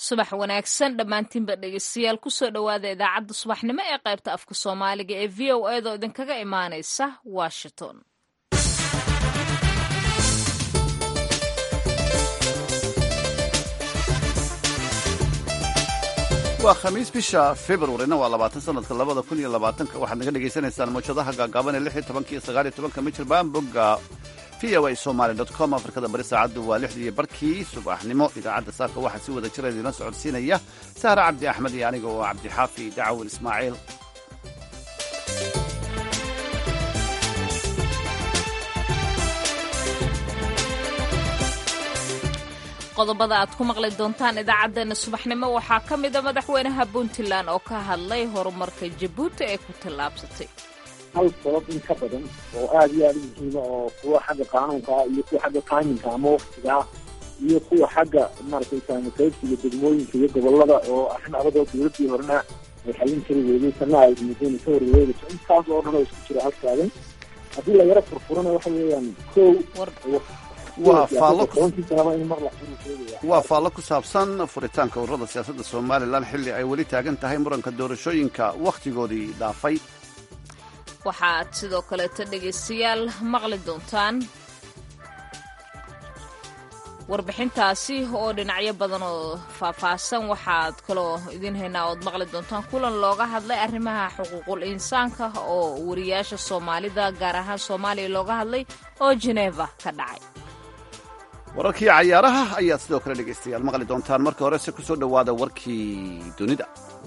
subax wanaagsan dhammaantiinba dhegeystayaal kusoo dhowaada idaacadda subaxnimo ee qaybta afka soomaaliga ee v o edaoo idinkaga imaanaysa washington waa khamiis bisha februarina waa labaatan sanadka labada kun iyo labaatanka waxaad naga dhagaysanaysaan mawjadaha gaagaaban ee lix iyo tobanka iyo sagaal iyo tobanka michirbaan bogga v o a somaly dot com afrikada bari saacaddu waa lixdii barkii subaxnimo idaacadda saaka waxaa si wada jira idiina socodsiinaya sahre cabdi axmed iyo aniga oo cabdixaafi dacwin ismaaciil qodobada aad ku maqli doontaan idaacaddeenna subaxnimo waxaa ka mida madaxweynaha puntland oo ka hadlay horumarka jabuuti ee ku tallaabsatay hal sabab in ka badan oo aada iyo aada u muhiima oo kuwa xagga qaanuunkaa iyo kuwa xagga taiminka ama waktigaa iyo kuwa xagga maaragtay saamakaybsiga degmooyinka iyo gobolada oo arrin adagoo dowladdii horena ay xallin kari weyday tanna ay muddeen ka horwareegayso intaas oo dhan oo isku jira halkaadan haddii la yaro furfurana waxa weeyaan kow waa faallo ku saabsan furitaanka ururada siyaasadda somalilan xilli ay weli taagan tahay muranka doorashooyinka wakhtigoodii dhaafay waxaad sidoo kaleeto dhegaystayaal maqli doontaan warbixintaasi oo dhinacyo badan oo faahfaahsan waxaad kaloo idiin haynaa ood maqli doontaan kulan looga hadlay arrimaha xuquuqul insaanka oo wariyaasha soomaalida gaar ahaan soomaaliya looga hadlay oo jeneva ka dhacay wararkii cayaaraha ayaad sidoo kale dhegaystayaal maqli doontaan marka horese ku soo dhowaada warkii dunida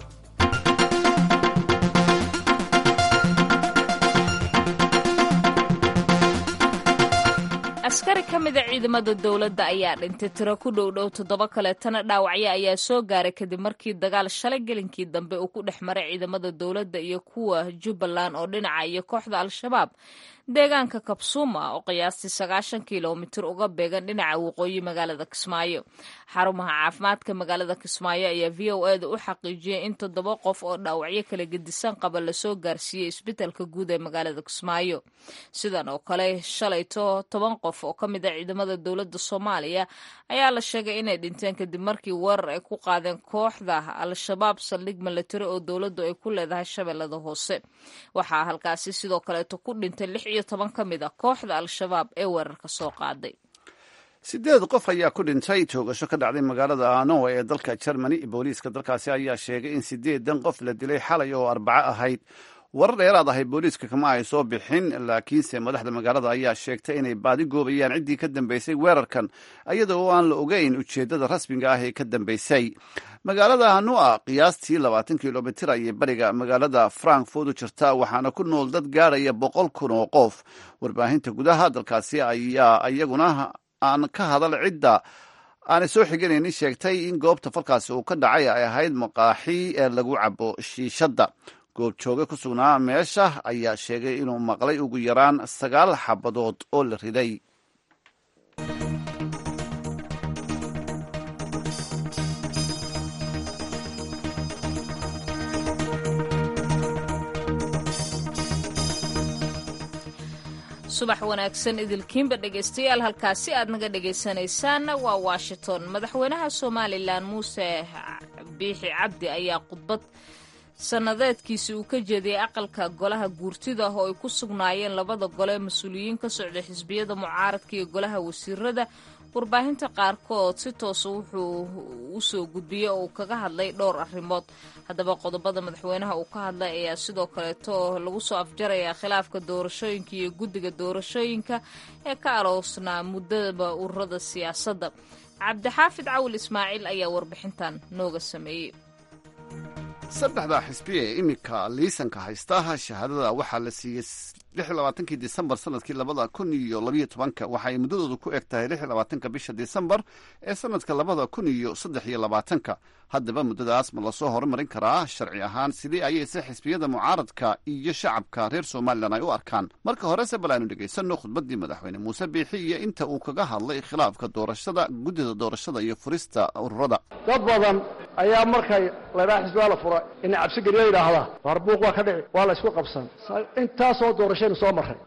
askari ka mida ciidamada dowladda ayaa dhintay tiro ku dhow dhow toddoba kaleetana dhaawacyo ayaa soo gaaray kadib markii dagaal shalay gelinkii dambe uu ku dhex maray ciidamada dowladda iyo kuwa jubbaland oo dhinaca iyo kooxda al-shabaab deegaanka kabsuuma oo qiyaastii sagaashan kilomitir uga beegan dhinaca waqooyi magaalada kismaayo xarumaha caafimaadka magaalada kismaayo ayaa v o eda u xaqiijiyey in toddoba qof oo dhaawacyo kala gedisan qaba lasoo gaarsiiyey isbitaalka guud ee magaalada kismaayo sidan oo kale shalayto toban qof oo ka mid a ciidamada dowladda soomaaliya ayaa la sheegay inay dhinteen kadib markii weerar ay ku qaadeen kooxda al-shabaab saldhig milatari oo dowladdu ay ku leedahay shabeellada hoose waxaa halkaasi sidoo kaleeto ku dhintay lix iyo toban ka mid a kooxda al-shabaab ee weerarka soo qaaday sideed qof ayaa ku dhintay toogasho ka dhacday magaalada anowa ee dalka germany booliiska dalkaasi ayaa sheegay in sideedan qof la dilay xalay oo arbaco ahayd warar dheeraad ahay booliiska kama ay soo bixin laakiinse madaxda magaalada ayaa sheegtay inay baadi goobayaan ciddii ka dambeysay weerarkan iyada oo aan la ogeyn ujeeddada rasmiga ah ee ka dambeysay magaalada hanua qiyaastii labaatan kilomitir ayay bariga magaalada frankfurt u jirta waxaana ku nool dad gaaraya boqol kun oo qof warbaahinta gudaha dalkaasi ayaa iyaguna aan ka hadal cidda aanay soo xiganaynin sheegtay in goobta falkaasi uu ka dhacay ay ahayd maqaaxi ee lagu cabo shiishadda goobjooge ku sugnaa meesha ayaa sheegay inuu maqlay ugu yaraan sagaal xabadood oo la riday subax wanaagsan idilkiinba dhegaystayaal halkaasi aad naga dhagaysanaysaan waa washington madaxweynaha somalilan muuse biixi cabdi ayaa khudbad sannadeedkiisi uu ka jeediyey aqalka golaha guurtida oo ay ku sugnaayeen labada gole mas-uuliyiin ka socda xisbiyada mucaaradka iyo golaha wasiirada warbaahinta qaarkood si toosa wuxuu u soo gudbiyey oo uu kaga hadlay dhowr arrimood haddaba qodobada madaxweynaha uu ka hadlay ayaa sidoo kaleeto lagu soo afjarayaa khilaafka doorashooyinka iyo guddiga doorashooyinka ee ka aloosnaa muddaba ururada siyaasadda cabdixaafid cawil ismaaciil ayaa warbixintan nooga sameeyey saddexda xisbi ee iminka liisanka haysta shahaadada waxaa la siiyey kii disembar sanadkii labada kun iyo labayo tobanka waxaay muddadoodu ku eg tahay labaatanka bisha disembar ee sanadka labada kun iyo saddex iyo labaatanka haddaba muddadaas ma lasoo horumarin karaa sharci ahaan sidii ayayse xisbiyada mucaaradka iyo shacabka reer somalilan ay u arkaan marka horese bal aynu dhegaysanno khudbaddii madaxweyne muuse biixi iyo inta uu kaga hadlay khilaafka doorashada guddida doorashada iyo furista ururada dad badan ayaa markay laydhaha xisbigaa la fura ina cabsigeliya yidhaahdaa waar buuq waa ka dhici waa la ysku qabsan intaasoo doorashaynu soo marray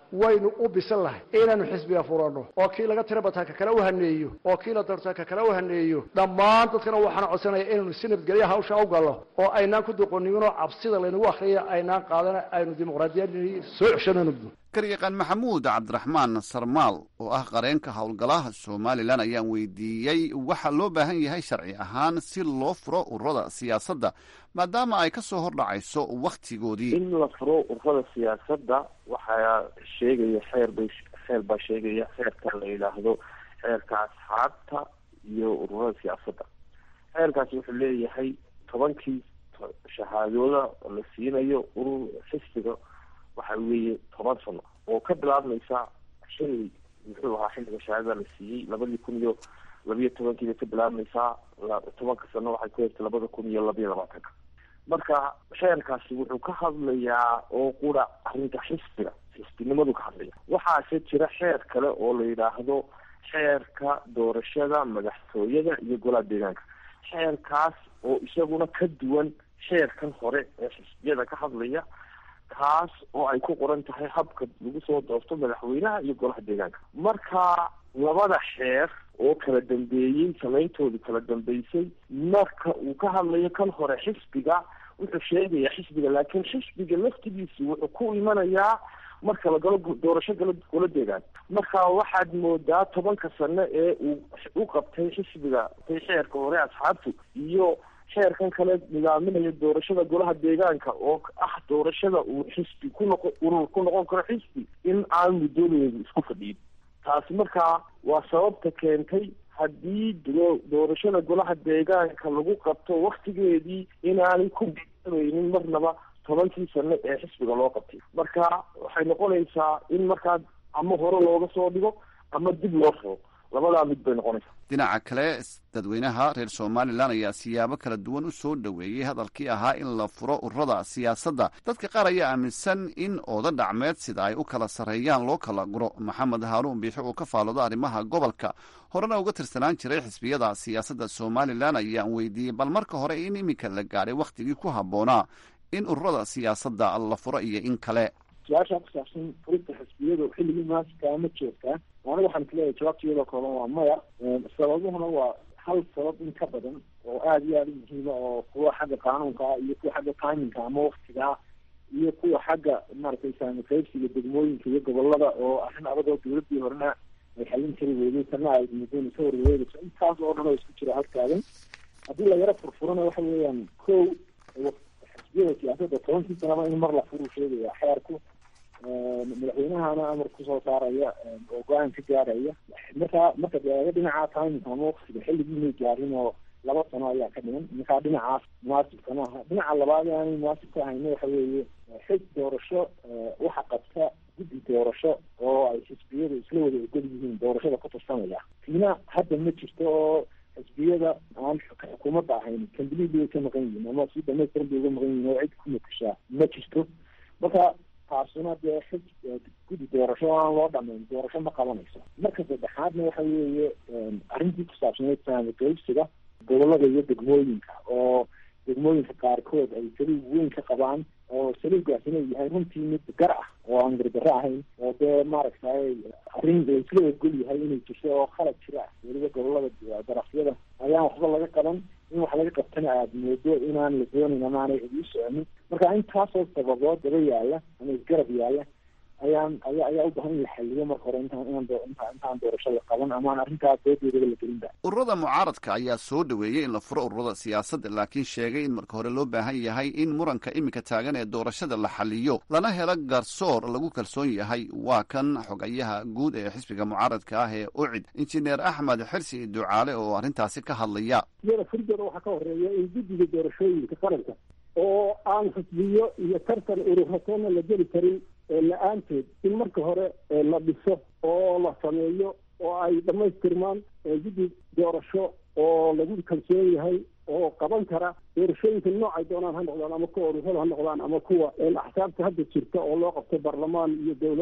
waynu u bisan lahay inaynu xisbiga furanno oo kii laga tira bataa ka kale u haneeyo oo kii la doortaa ka kale u haneeyo dhammaan dadkana waxaan codsanaya inaynu si nabadgelya hawsha u gallo oo aynaan ku doqoniminoo cabsida laynagu akriya aynaan qaadana aynu dimuqraadiyadii soo ceshanano garyaqaan maxamuud cabdiraxmaan sarmaal oo ah qareenka howlgalaha somalilan ayaan weydiiyey waxaa loo baahan yahay sharci ahaan si loo furo ururada siyaasadda maadaama ay ka soo hordhacayso wakhtigoodii in la furo ururada siyaasadda waxaa sheegaya xeer bay xeer baa sheegaya xeerka la yidhaahdo xeerka asxaabta iyo ururada siyaasadda xeerkaasi wuxuu leeyahay tobankii shahaadooda la siinayo urur xisbiga waxa weeye toban sano oo ka bilaabmaysa xilli muxuu ahaa xilliga shahaadada la siiyey labadii kun iyo labiyo tobankiibay ka bilaabmaysaa tobanka sano waxay ku heegtay labada kun iyo labiyo labaatanka marka xeerkaasi wuxuu ka hadlayaa oo qura arrinta xisbiga xisbinimadu ka hadlaya waxaase jira xeer kale oo la yidhaahdo xeerka doorashada madaxtooyada iyo golaha deegaanka xeerkaas oo isaguna ka duwan xeerkan hore ee xisbiyada ka hadlaya kaas oo ay ku qoran tahay habka lagu soo doorto madaxweynaha iyo golaha deegaanka marka labada xeer oo kala dambeeyey samayntoodu kala dambeysay marka uu ka hadlayo kan hore xisbiga wuxuu sheegayaa xisbiga laakiin xisbiga laftigiisi wuxuu ku imanayaa marka la galo doorasho galo gola deegaan marka waxaad moodaa tobanka sano ee uu u qabtay xisbiga tay xeerka hore asxaabtu iyo xeerkan kale nidaaminaya doorashada golaha deegaanka oo ah doorashada uu xisbi ku noqo urur ku noqon karo xisbi in aan muddoodeedu isku fadhiyin taasi markaa waa sababta keentay haddii doorashada golaha deegaanka lagu qabto waktigeedii inaanay ku biabaynin marnaba tobankii sano ee xisbiga loo qabtay marka waxay noqonaysaa in markaa ama hore looga soo dhigo ama dib loo furo labadaa mid bay noqonaysaa dhinaca kale dadweynaha reer somalilan ayaa siyaabo kala duwan u soo dhoweeyey hadalkii ahaa in la furo ururada siyaasadda dadka qaar ayaa aaminsan in ooda dhacmeed sida ay u kala sarreeyaan loo kala guro maxamed haaruun biixi oo ka faalooda arrimaha gobolka horena uga tirsanaan jiray xisbiyada siyaasadda somalilan ayaan weydiiyey bal marka hore in iminka la gaadhay wakhtigii ku habboonaa in ururada siyaasadda la furo iyo in kale su-aashaa ku saabsan furista xisbiyadu xilligii maaskaa ma joogtaa aniga waxaan kuleeyahay jawaabta iyadoo kooban waa maya sababuhuna waa hal sabab in ka badan oo aada iyo aada u muhiima oo kuwa xagga qaanuunka ah iyo kuwa xagga timinka ama waktigaa iyo kuwa xagga maaragtay saamikaybsiga degmooyinka iyo gobolada oo arrin adagoo dawladii horena ay xallin kari weyday kana ay mudoon ka warwareegayso intaas oo dhan oo isku jira halkaadan haddii la yaro furfurana waxa weeyaan kow xisbiyada siyaasadda tobankii sanaba in mar la furuu sheegaya xeerku madaxweynahana amar kusoo saaraya oo go-aan ka gaaraya markaa marka deega dhinaca timingka ama waktiga xilligiinay gaarin oo laba sano ayaa ka dhiman markaa dhinacaas munaasibka maaha dhinaca labaad ee aanay munaasib ka hayno waxa weeye xig doorasho waxa qabta guddi doorasho oo ay xisbiyadu isla wada ogol yihiin doorashada ku tirsanaya tiina hadda ma jirto oo xisbiyada aan xukuumadda ahayn kambilidi way ka maqan yihiin ama si dhamaystiran bay uga maqan yihiin oo cid ku matashaa ma jirto marka taasuna dee xig guddi doorasho aan loo dhamayn doorasho ma qabanayso marka saddexaadna waxa weeye arrintii ku saabsaneyd saamikaybsiga gobolada iyo degmooyinka oo degmooyinka qaarkood ay saliig weyn ka qabaan oo saliigaasina yahay runtii mid gar ah oo aan gardarro ahayn oo dee maaragtay arrin laisla ogol yahay inay jirto oo khalad jira ah weliba gobolada darafyada ayaan waxba laga qaban in wax laga qabtana aada moodo inaan la doonayn ama aanay cidi u soconin marka intaasoo sababood daba yaala ama isgarab yaala ayaan aya ayaa u bahan in la xaliyo marka hore intaan inaan inta intaan doorasho la qaban amaan arrintaas doodeedaba la gelinba ururada mucaaradka ayaa soo dhoweeyey in la furo ururada siyaasadda laakiin sheegay in marka hore loo baahan yahay in muranka iminka taagan ee doorashada la xaliyo lana helo garsoor lagu kalsoon yahay waa kan xogayaha guud ee xisbiga mucaaradka ah ee ucid injineer axmed xirsi ducaale oo arrintaasi ka hadlaya iyada furdeeda waxaa ka horeeya in guddiga doorashooyinka qaranka oo aan xisbiyo iyo tartan ururatoona la geli karin la-aanteed in marka hore la dhiso oo la sameeyo oo ay dhamaystirmaan guddi doorasho oo lagu kalsoon yahay oo qaban kara doorashooyinka noocay doonaan ha noqdaan ama kuwa ururada ha noqdaan ama kuwa axsaabta hadda jirta oo loo qabto baarlamaan iyo dowlad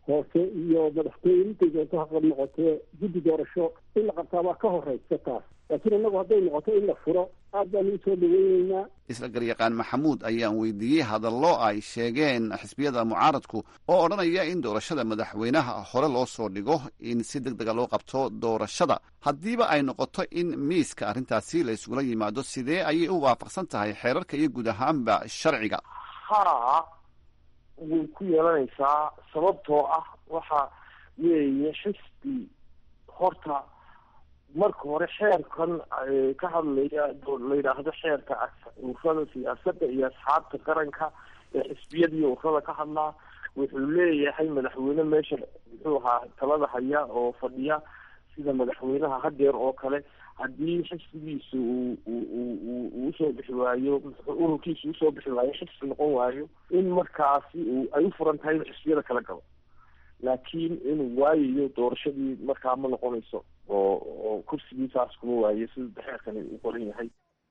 hoose iyo madaxtooye intay doonto ha noqotee guddi doorasho in la qabtaa waa ka horeysa taas laakiin innagu hadday noqoto in la furo aad baanu usoo dhaweyneynaa isla garyaqaan maxamuud ayaan weydiiyey hadallo ay sheegeen xisbiyada mucaaradku oo odhanaya in doorashada madaxweynaha hore loo soo dhigo in si deg dega loo qabto doorashada haddiiba ay noqoto in miiska arrintaasi la isgula yimaado sidee ayay u waafaqsan tahay xeerarka iyo guud ahaanba sharciga haa way ku yeelanaysaa sababtoo ah waxa weeye xisbi horta marka hore xeerkan ka hadlaya la yidhaahdo xeerka ururada siyaasadda iyo asxaabta qaranka ee xisbiyadiiyo ururada ka hadlaa wuxuu leeyahay madaxweyne meesha muxuu ahaa talada haya oo fadhiya sida madaxweynaha hadeer oo kale haddii xisbigiisu uu usoo bixi waayo ururkiisu usoo bixi waayo xisbi noqon waayo in markaasi ay u furan tahay inuu xisbiyada kala galo laakiin inuu waayayo doorashadii markaa ma noqonayso oo oo kursigiisaas kuma waayo sida xeerkani uu qoran yahay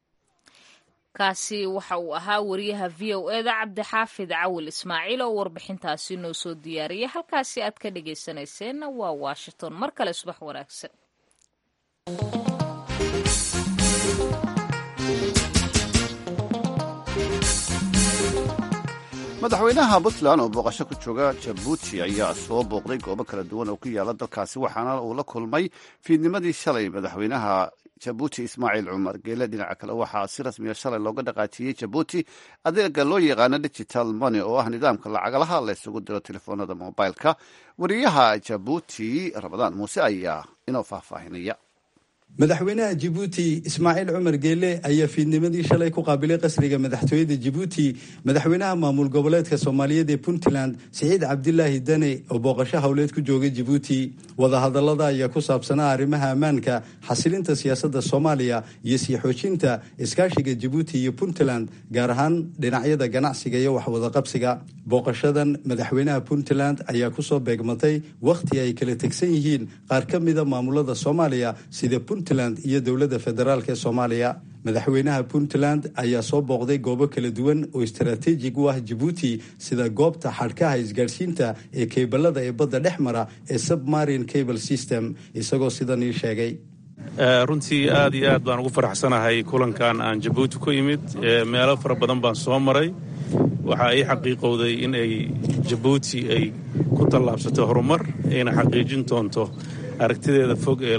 kaasi waxa uu ahaa wariyaha v o e da cabdixaafid cawil ismaaciil oo warbixintaasi noo soo diyaariyay halkaasi aad ka dhegaysanayseena waa washington mar kale subax wanaagsan madaxweynaha puntland oo booqasho ku jooga jabuuti ayaa soo booqday goobo kala duwan oo ku yaala dalkaasi waxaana uu la kulmay fiidnimadii shalay madaxweynaha jabuuti ismaaciil cumar geele dhinaca kale waxaa si rasmiya shalay looga dhaqaajiyey jabuuti adeega loo yaqaano digital money oo ah nidaamka lacagalaha la isugu diro telefoonada mobilka wariyaha jabuuti ramadaan muuse ayaa inoo faahfaahinaya madaxweynaha jibuuti ismaaciil cumar geele ayaa fiidnimadii shalay ku qaabilay qasriga madaxtooyada jibuuti madaxweynaha maamul goboleedka soomaaliyeed ee puntland siciid cabdilaahi dane oo booqasho howleed ku joogay jibuuti wadahadallada ayaa ku saabsanaa arrimaha ammaanka xasilinta siyaasadda soomaaliya iyo sii xoojinta iskaashiga jibuuti iyo puntland gaar ahaan dhinacyada ganacsiga iyo waxwadaqabsiga booqashadan madaxweynaha puntland ayaa kusoo beegmatay wakhti ay kala tegsan yihiin qaar ka mida maamulada soomaaliya sida puntland iyo dowladda federaalk ee soomaaliya madaxweynaha puntland ayaa soo booqday goobo kala duwan oo istaraatiijig u ah jibuuti sida goobta xadhkaha isgaadhsiinta ee keyballada ee badda dhex mara ee submarine cable system isagoo sidan ii sheegay runtii aad iyo aad baan ugu faraxsanahay kulankan aan jabuuti ku imid meelo fara badan baan soo maray waxaa ii xaqiiqowday in ay jabuuti ay ku tallaabsato horumar ayna xaqiijin doonto aragtideeda fog ee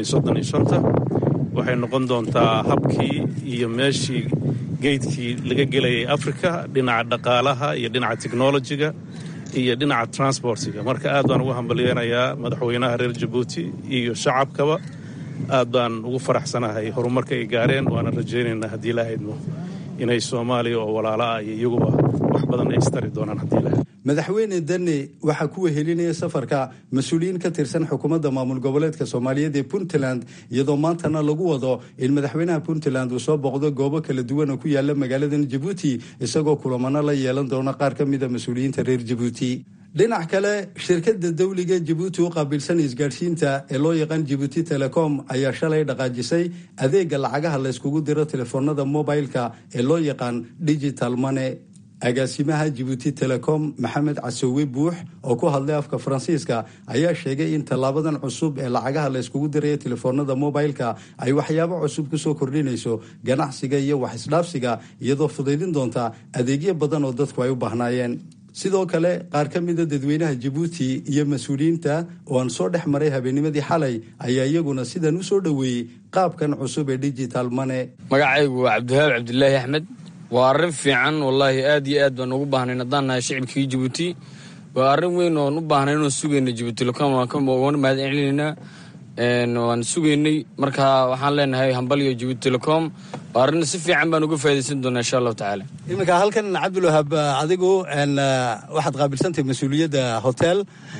waxay noqon doontaa habkii iyo meeshii geydkii laga gelayay afrika dhinaca dhaqaalaha iyo dhinaca technolojiga iyo dhinaca transportiga marka aad baan ugu hambalyeynayaa madaxweynaha reer jabuuti iyo shacabkaba aad baan ugu faraxsanahay horumarka ay gaareen waana rajaynaynaa haddii la haydmo inay soomaaliya oo walaala ah iyo iyaguba wax badan ay istari doonaan haddii la madaxweyne dane waxaa ku wehelinaya safarka mas-uuliyiin ka tirsan xukuumadda maamul goboleedka soomaaliyeed ee puntland iyadoo maantana lagu wado in madaxweynaha puntland uu soo booqdo goobo kala duwan oo ku yaala magaaladan jabuuti isagoo kulamano la yeelan doona qaar ka mida mas-uuliyiinta reer jabuuti dhinac kale shirkadda dawliga jabuuti u qaabilsan isgaadhsiinta ee loo yaqaan jabuuti telecom ayaa shalay dhaqaajisay adeega lacagaha la yskugu diro telefoonada mobilka ee loo yaqaan digital mone agaasimaha jibuuti telecom maxamed casowe buux oo ku hadlay afka faransiiska ayaa sheegay in tallaabadan cusub ee lacagaha la yskugu diraya telefoonada mobilka ay waxyaabo cusub kusoo kordhinayso ganacsiga iyo wax isdhaafsiga iyadoo fudaydin doonta adeegyo badan oo dadku ay u baahnaayeen sidoo kale qaar ka mida dadweynaha jabuuti iyo mas-uuliyiinta oo aan soo dhex maray habeennimadii xalay ayaa iyaguna sidan u soo dhoweeyey qaabkan cusub ee digital mone magacaygu waa cabdiwahaab cabdilaahi axmed waa arrin fiican wallaahi aad iyo aad baan ugu baahnayn haddaan nahay shicibkii jabuuti waa arrin weyn oon u baahnay inuu sugayna jabuuti telecom waan mahad celinaynaa waan sugaynay marka waxaan leenahay hambaliyo jabuuti telecom waa arrin si fiican baan uga faa'idaysan doonaa insha allahu tacaala iminka halkan cabdilwahaab adigu waxaad qaabilsantahay mas-uuliyadda hotel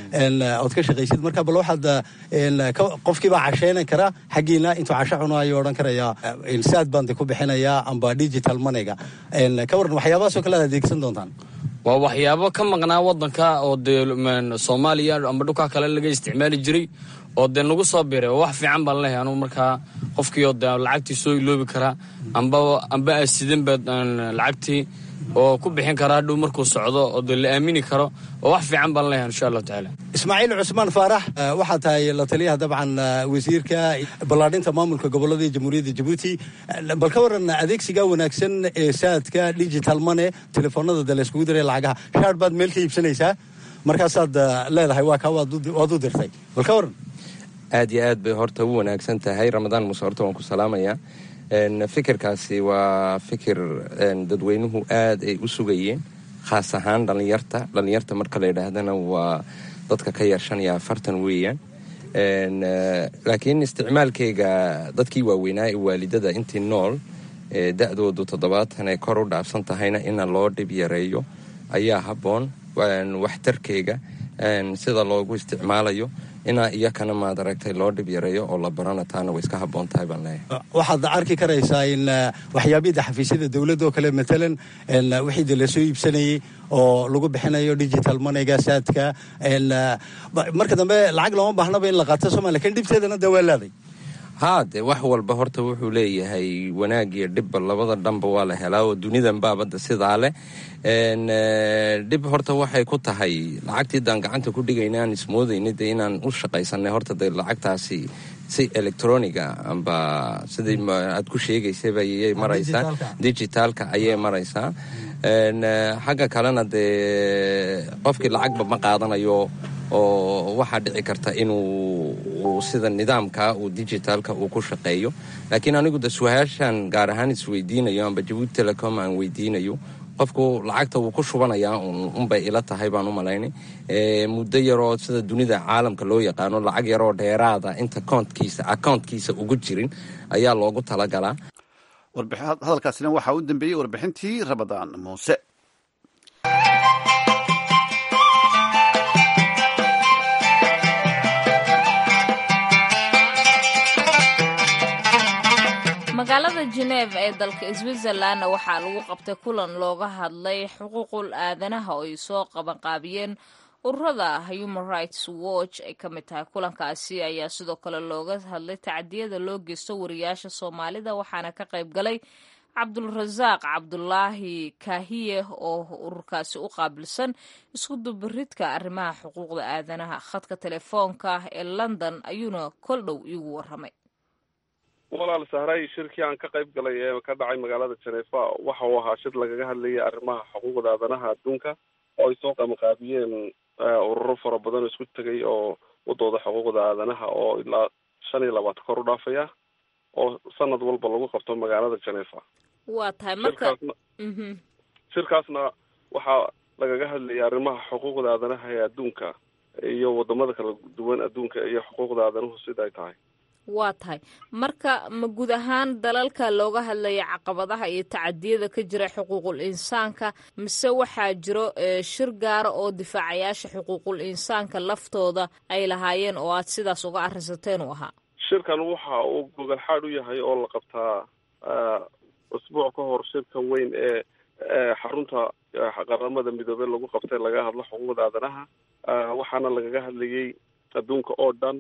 ood ka shaqaysid marka bal waxaad qofkiibaa casheynan kara xaggiina intuu casho cuno ayuu odhan karayaa saad baan de ku bixinayaa amba digital moneyga ka waran waxyaabahaasoo kale aad adeegsan doontaan waa waxyaabo ka maqnaa wadanka oo dee soomaaliya amba dhulkaa kale laga isticmaali jiray oo dee nagu soo biray oo wax fiican baan leehay anugu markaa qofkiioo de lacagtii soo iloobi karaa amba amba asidanba lacagtii oo ku bixin kara hadhow markuu socdo oo dee la aamini karo oo wax fiican baan leeyahay insha allahu tacaala ismaaciil cusmaan faarax waxaa tahay la taliyaha dabcan wasiirka ballaadhinta maamulka gobolada jamhuuriyadda jabuuti bal ka waran adeegsiga wanaagsan ee saadka digital mone telefoonada de layskugu diray lacagaha shaar baad meel ka iibsanaysaa markaasaad leedahay waa kaa waad u dirtay bal ka waran aad iyo aad bay horta u wanaagsan tahay ramadaan muuse horta waan ku salaamayaa fikirkaasi waa fikir dadweynuhu aad ay u sugayeen khaas ahaan dhallinyarta dhallinyarta marka la yidhaahdana waa dadka ka yar shan iyo afartan weeyaan laakiin isticmaalkeyga dadkii waaweynaa ee waalidada intii nool ee da-doodu toddobaatan ay kor u dhaafsan tahayna ina loo dhib yareeyo ayaa habboon waxtarkeyga sida loogu isticmaalayo inaa iyakana maad aragtay loo dhib yareeyo oo la barana taana way iska habboon tahay baan leeyahay waxaad arki karaysaa in waxyaabida xafiisyada dowladda oo kale matalan wixii de lasoo iibsanayey oo lagu bixinayo digital moneyga saadka marka dambe lacag looma baahnaba in la qaato sooma lakin dhibteedana dee waa laaday haa dee wax walba horta wuxuu leeyahay wanaag iyo dhibba labada dhanba waa la helaa oo dunidan baabadda sidaa leh dhib horta waxay ku tahay lacagtii daan gacanta ku dhigayna aan ismoodayna dee inaan u shaqaysanay horta dee lacagtaasi si electroniga amba sidii aad ku sheegaysaba ayay maraysaa digitaalka ayay maraysaa xagga kalena dee qofkii lacagba ma qaadanayo oo waxaa dhici karta inuu sida nidaamka uu digitaalka uu ku shaqeeyo laakiin anigu de su-aashan gaar ahaan isweydiinayo amba jabuuti telecom aan weydiinayo qofku lacagta wuu ku shubanayaa unbay ila tahay baan u malaynay muddo yaroo sida dunida caalamka loo yaqaano lacag yaroo dheeraada inta kontkiisa accountkiisa ugu jirin ayaa loogu talagalaa hadalkaasina waxaa u dambeeyey warbixintii rabadaan muuse magaalada geneef ee dalka switzerlandna waxaa lagu qabtay kulan looga hadlay xuquuqul aadanaha oo ay soo qabanqaabiyeen ururada human rights watch ay ka mid tahay kulankaasi ayaa sidoo kale looga hadlay tacdiyada loo geysto wariyaasha soomaalida waxaana ka qayb galay cabdulrasaaq cabdulaahi kaahiye oo ururkaasi u qaabilsan isku dubaridka arrimaha xuquuqda aadanaha khadka telefoonka ee london ayuuna kol dhow iigu waramay walaal sahray shirkii aan ka qayb galay ee ka dhacay magaalada janeefa waxa uu ahaa shir lagaga hadlayay arrimaha xuquuqda aadanaha adduunka oo ay soo qabanqaabiyeen ururo fara badan oo isku tegay oo wadooda xuquuqda aadanaha oo ilaa shan iyo labaatan kor u dhaafaya oo sanad walba lagu qabto magaalada janeefa waa tahay marka shirkaasna waxaa lagaga hadlayay arrimaha xuquuqda aadanaha ee adduunka iyo wadamada kala duwan adduunka iyo xuquuqda aadanuhu sida ay tahay waa tahay marka ma guud ahaan dalalka looga hadlaya caqabadaha iyo tacadiyada ka jira xuquuqul insaanka mise waxaa jiro shir gaara oo difaacayaasha xuquuqul insaanka laftooda ay lahaayeen oo aad sidaas uga arrinsateen u ahaa shirkan waxa uu gogol xaad u yahay oo la qabtaa usbuuc ka hor shirka weyn ee xarunta qaramada midoobey lagu qabtay laga hadlo xuquuqda aadanaha waxaana lagaga hadlayay adduunka oo dhan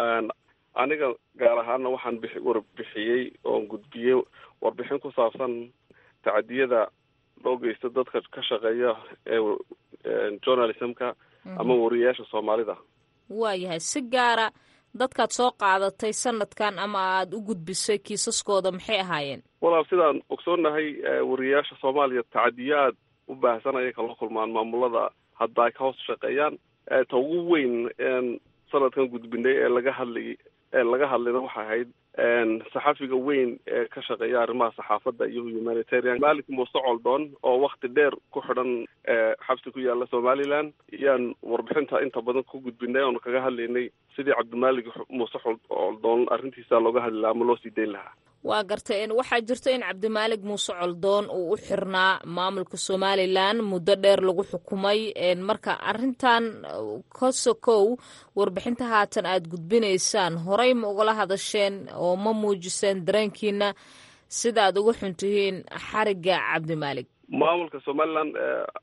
aniga gaar ahaana waxaan bix warbixiyey oon gudbiyey warbixin ku saabsan tacadiyada loo geysto dadka ka shaqeeya ee journalismka ama wariyayaasha soomaalida waayahay si gaara dadkaad soo qaadatay sanadkan ama aada u gudbisay kiisaskooda maxay ahaayeen walaal sidaan ogsoonnahay wariyayaasha soomaaliya tacadiyaad u baahsan ayay kala kulmaan maamulada hadda ay ka hoos shaqeeyaan ta ugu weyn sanadkan gudbinay ee laga hadlayay ee laga hadlayna waxay ahayd saxafiga weyn ee ka shaqeeya arrimaha saxaafadda iyo humanitarian malik muuse coldoon oo wakti dheer ku xidhan xabsi ku yaala somaliland iyaan warbixinta inta badan ku gudbinay oonu kaga hadlaynay sidii cabdimalik muuse coldoon arrintiisa looga hadli lahaa ama loo sii dayn lahaa waa gartay waxaa jirta in cabdimaalig muuse coldoon uu u xirnaa maamulka somalilan muddo dheer lagu xukumay marka arrintan kosokow warbixinta haatan aad gudbinaysaan horey ma ugala hadasheen oo ma muujiseen dareenkiina sida aad uga xuntihiin xariga cabdimaalig maamulka somaliland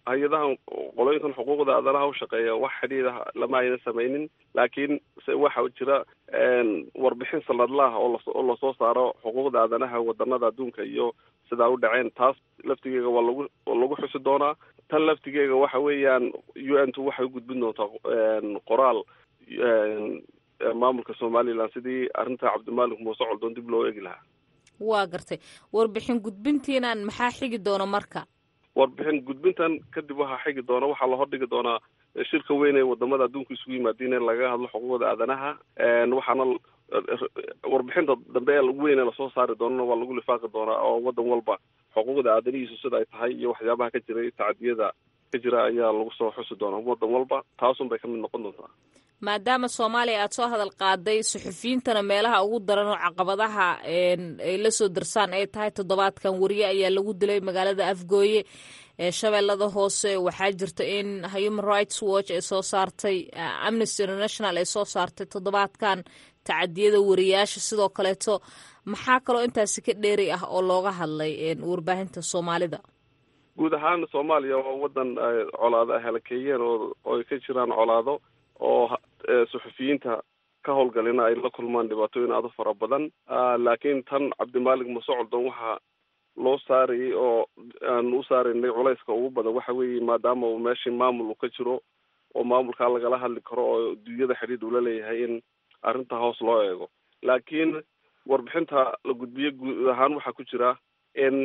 hay-adahan qolooyinkan xuquuqda aadanaha ushaqeeya wax xidhiidha lama aynan samaynin laakiin se waxa jira warbixin sanadlaha oo las oo lasoo saaro xuquuqda aadanaha wadanada adduunka iyo sidaa u dhaceen taas laftigeega waa lagu lagu xusi doonaa tan laftigeega waxa weeyaan u n tu waxay ugudbin doontaa qoraal maamulka somaliland sidii arrinta cabdimalik muuse coldoon dib loo eegi lahaa waa gartay warbixin gudbintiinan maxaa xigi doona marka warbixin gudbintan kadib waxaa xigi doona waxaa la hordhigi doonaa shirka weyn ee wadamada adduunka isugu yimaadiin in laga hadlo xuquuqda aadanaha waxaana warbixinta dambe ee weyn ee lasoo saari doonana waa lagu lifaaqi doonaa oo wadan walba xuquuqda aadanihiisu sida ay tahay iyo waxyaabaha ka jiray tacadiyada ka jira ayaa lagu soo xusi doonaa wadan walba taasun bay kamid noqon doontaa maadaama soomaaliya aada soo hadal qaaday suxufiyiintana meelaha ugu daran oo caqabadaha ay la soo darsaan ay tahay toddobaadkan wariye ayaa lagu dilay magaalada afgooye ee shabeellada hoose waxaa jirta in human rights watch ay soo saartay amnesty international ay soo saartay toddobaadkan tacadiyada wariyaasha sidoo kaleeto maxaa kaloo intaasi ka dheeri ah oo looga hadlay warbaahinta soomaalida guud ahaan soomaaliya waa wadan colaado ay halakeeyeen oo ay ka jiraan colaado oo suxufiyiinta ka howlgalina ay la kulmaan dhibaatooyin aada u fara badan laakiin tan cabdimalik muuse coldoon waxaa loo saarayay oo aan u saaraynay culayska ugu badan waxa weeye maadaama uu meeshii maamul uu ka jiro oo maamulkaa lagala hadli karo oo dunyada xidhiid ula leeyahay in arrinta hoos loo eego laakiin warbixinta la gudbiye guud ahaan waxaa ku jira in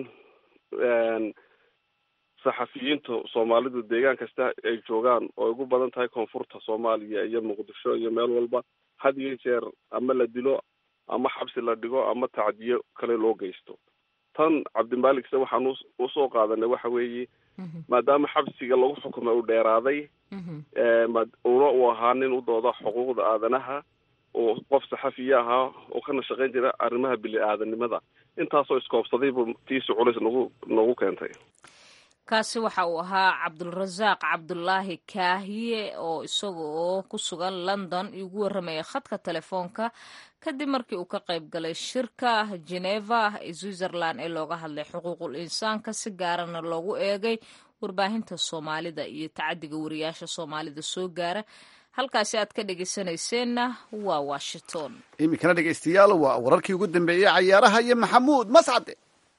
saxafiyiinta soomaalidu deegaan kasta ay joogaan oo ay ugu badan tahay koonfurta soomaaliya iyo muqdisho iyo meel walba had iyo jeer ama la dilo ama xabsi la dhigo ama tacdiyo kale loo geysto tan cabdimalik se waxaan usoo qaadanay waxa weeye maadaama xabsiga lagu xukumay uu dheeraaday una uu ahaa nin u dooda xuquuqda aadanaha oo qof saxafiya ahaa oo kana shaqayn jira arrimaha bili-aadanimada intaasoo iskoobsaday buu tiisi culays nagu nagu keentay kaasi waxa uu ahaa cabdulrasaaq cabdulaahi kaahiye oo isaga oo ku sugan london igu warramaya khadka telefoonka kadib markii uu ka qayb galay shirka geneva ee switzerland ee looga hadlay xuquuqul insaanka si gaarana loogu eegay warbaahinta soomaalida iyo tacadiga wariyaasha soomaalida soo gaara halkaasi aad ka dhegeysanayseena waa washington iminkana dhegeystayaal waa wararkii ugu dambeeyey cayaaraha iyo maxamuud mascade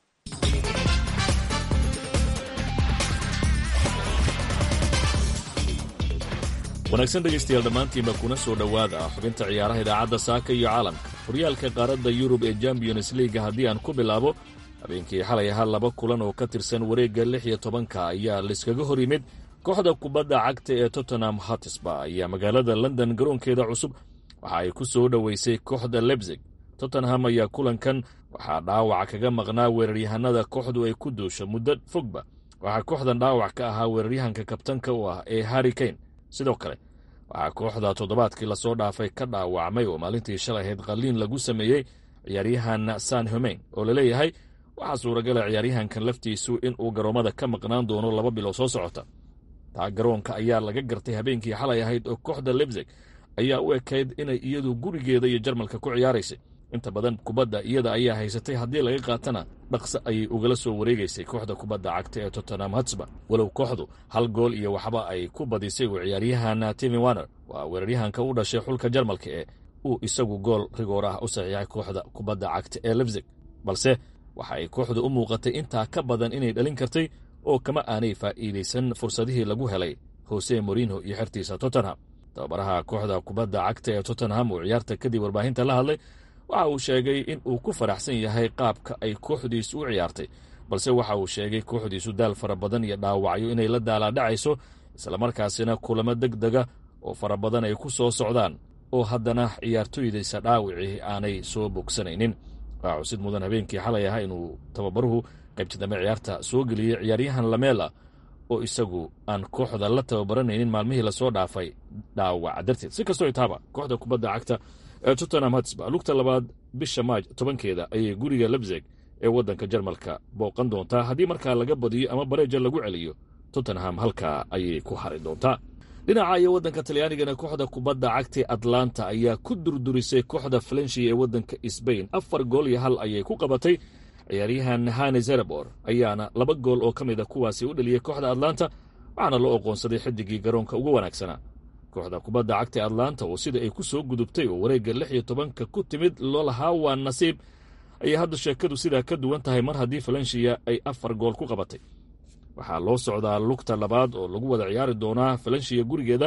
wanaagsan dhegaystayaal dhammaantiinba kuna soo dhowaada xubinta ciyaaraha idaacadda saaka iyo caalamka horyaalka qaaradda yurub ee champions leaga haddii aan ku bilaabo habeenkii xalay ahaa laba kulan oo ka tirsan wareegga lix iyo tobanka ayaa layskaga hor yimid kooxda kubadda cagta ee tottenham hatisba ayaa magaalada london garoonkeeda cusub waxa ay ku soo dhoweysay kooxda lebsig tottenham ayaa kulankan waxaa dhaawac kaga maqnaa weeraryahanada kooxdu ay ku duusho muddo fogba waxaa kooxdan dhaawac ka ahaa weeraryahanka kabtanka u ah ee harri kane sidoo kale waxaa kooxda toddobaadkii lasoo dhaafay ka dhaawacmay oo maalintii shalay ahayd qalliin lagu sameeyey ciyaaryahan san homeyn oo laleeyahay waxaa suuragala ciyaaryahankan laftiisu inuu garoommada ka maqnaan doono laba bilood soo socota taa garoonka ayaa laga gartay habeenkii xalay ahayd oo kooxda lebsig ayaa u ekayd inay iyadu gurigeeda iyo jarmalka ku ciyaaraysay inta badan kubadda iyada ayaa haysatay haddii laga qaatana dhaqso ayay ugala soo wareegaysay kooxda kubadda cagta ee tottenham hatsba walow kooxdu hal gool iyo waxba ay ku badisay uu ciyaaryahan timi waner waa weeraryahanka u dhashay xulka jarmalka ee uu isagu gool rigoor ah u saxiixay kooxda kubadda cagta ee lebsig balse waxa ay kooxdu u muuqatay intaa ka badan inay dhalin kartay oo kama aanay faa'iidaysan fursadihii lagu helay hose morinho iyo xertiisa tottenham tababaraha kooxda kubadda cagta ee tottenham uu ciyaarta kadib warbaahinta la hadlay waxa uu sheegay in uu ku faraxsan yahay qaabka ay kooxdiisu u ciyaartay balse waxa uu sheegay kooxdiisu daal fara badan iyo dhaawacyo inay la daalaadhacayso islamarkaasina kulamo deg dega oo fara badan ay ku soo socdaan oo haddana ciyaartoydaysa dhaawicii aanay soo bogsanaynin waa cusid mudan habeenkii xalay ahaa inuu tababaruhu qaybta dambe ciyaarta soo geliyey ciyaaryahan lamela oo isagu aan kooxda la tababaranaynin maalmihii lasoo dhaafay dhaawac darteed si kastoo itaaba kooxda kubadda cagta ee tottenham hatsba lugta labaad bisha maaj tobankeeda ayay guriga lebseg ee waddanka jarmalka booqan doontaa haddii markaa laga badiyo ama bareeja lagu celiyo tottenham halkaa ayay ku hari doontaa dhinaca iyo waddanka talyaanigana kooxda kubadda cagtae atlanta ayaa ku durdurisay kooxda falenshi ee waddanka sbain afar gool iyo hal ayay ku qabatay ciyaaryahan hane zerebor ayaana laba gool oo ka mid a kuwaasi u dhaliyey kooxda atlanta waxaana loo oqoonsaday xidigii garoonka ugu wanaagsanaa kooxda kubadda cagta atlanta oo sida ay ku soo gudubtay oo wareegga lix iyo tobanka ku timid loo lahaa waa nasiib ayay hadda sheekadu sidaa ka duwan tahay mar haddii falensiya ay afar gool ku qabatay waxaa loo socdaa lugta labaad oo lagu wada ciyaari doonaa falensiya gurigeeda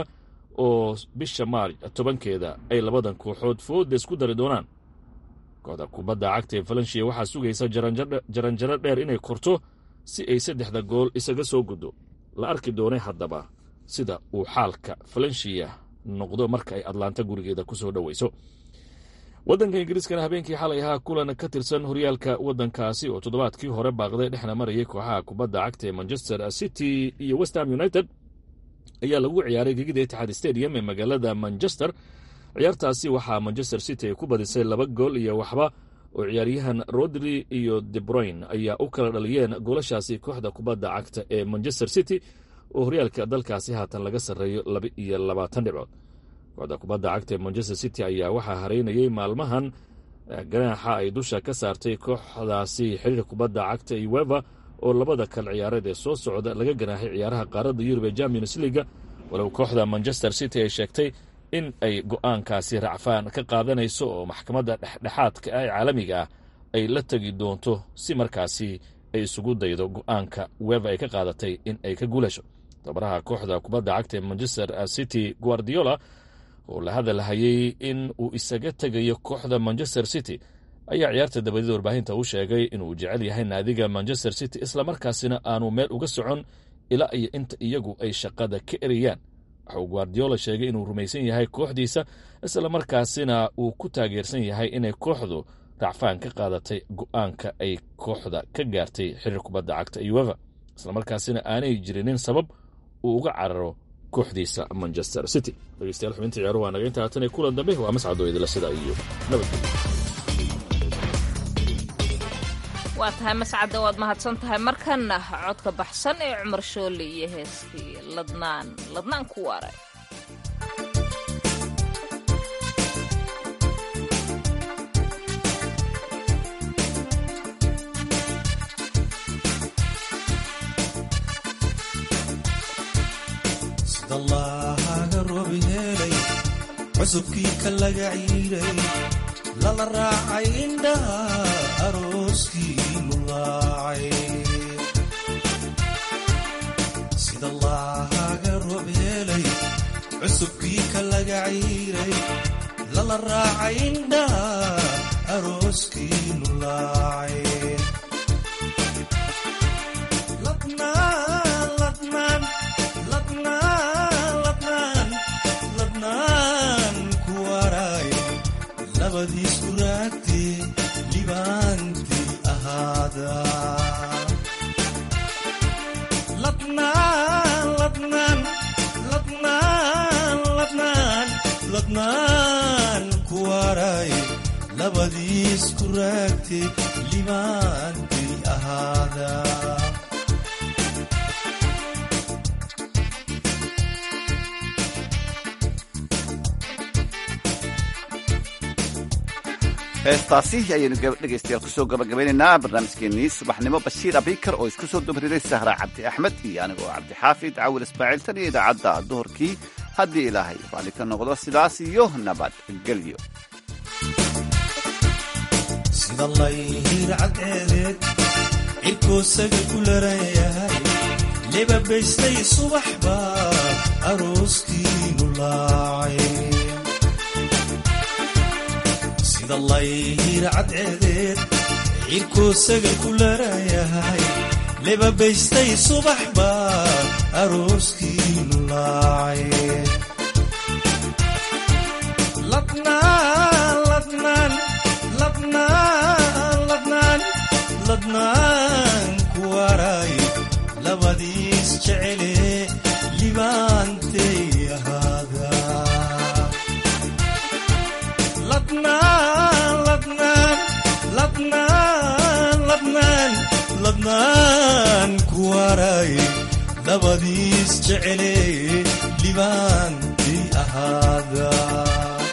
oo bisha maarj tobankeeda ay labadan kooxood fooda isku dari doonaan kooxda kubadda cagta ee falensiya waxaa sugaysa jaranjaro dheer inay korto si ay saddexda gool isaga soo guddo la arki doonay haddaba sida uu xaalka falensiya noqdo marka ay atlanta gurigeeda ku soo dhoweyso waddanka ingiriiskana habeenkii xalay ahaa kulan ka tirsan horyaalka waddankaasi oo toddobaadkii hore baaqday dhexna marayay kooxaha kubadda cagta ee manchester city iyo westham united ayaa lagu ciyaaray gegida itixaad stadium ee magaalada manchester ciyaartaasi waxaa manchester city ay ku badisay laba gool iyo waxba oo ciyaaryahan rodri iyo debroyn ayaa u kala dhaliyeen goolashaasi kooxda kubadda cagta ee manchester city oo horyaalka dalkaasi haatan laga sarreeyo laba iyo labaatan dhibcood kooxda kubadda cagta ee manchester city ayaa waxaa hareynayay maalmahan ganaaxa ay dusha ka saartay kooxdaasi xiriir kubadda cagta ueva oo labada kal ciyaareed ee soo socda laga ganaaxay ciyaaraha qaaradda yurub ee champions leaga walow kooxda manchester city ay sheegtay in ay go'aankaasi racfaan ka qaadanayso oo maxkamadda dhexdhexaadka ah ee caalamiga ah ay la tegi doonto si markaasi ay isugu daydo go'aanka weva ay ka qaadatay in ay ka guulasho tabaraha kooxda kubadda cagta ee manchester city guardiola oo la hadalhayay in uu isaga tegayo kooxda manchester city ayaa ciyaarta dabadida warbaahinta u sheegay inuu jecel yahay naadiga manchester city islamarkaasina aanu meel uga socon ilaa iyo inta iyagu ay shaqada ka erayaan waxa uu guardiola sheegay inuu rumaysan yahay kooxdiisa islamarkaasina uu ku taageersan yahay inay kooxdu racfaan ka qaadatay go'aanka ay kooxda ka gaartay xiriir kubadda cagta ueva islamarkaasina aanay jirinin sabab uu uga cararo kooxdiisa manchester city dhegeystayaal xubinta ciyaaruhu waa naga inta haatan ee kulan dambe waa mascadoo idila sida iyo nabadgelyo waa tahay mascadda waad mahadsan tahay markanna codka baxsan ee cumar shoole iyo heeskii ladnaan ladnaan ku waaray sidallaahaga roobi heelay cusubkii ka laga ciiray lala raacay indhaha arooskii lulaacay sidallaahaga roob heelay cusubkii ka laga ciiray lala raacay indhaha arooskii lulaacay labadiisku raagtee libaantii ahaada ladnaan ku waray labadiisku raagtee libaantii ahaada heestaasi ayaynu dhegaystayaal kusoo gabagabaynaynaa barnaamijkeennii subaxnimo bashiir abikar oo isku soo dubriday sahra cabdi axmed iyo anigoo cabdixaafid cawil ismaaciil tan iyo idaacadda duhurkii haddii ilaahay raalli ka noqdo sidaas iyo nabadgelyo sida layhiir cadceedeed cirkoosaga ku laranyahay lebabaystay subaxba arooskiinu laacay sida layhiir cadceedeed cirkoosaga ku larayahay lebabaystay subaxba arooskiinu laacay ladnaan ku waray labadiis jecele libaantay ahaada ladnaan ku waray labadiis jecele libaantay ahaada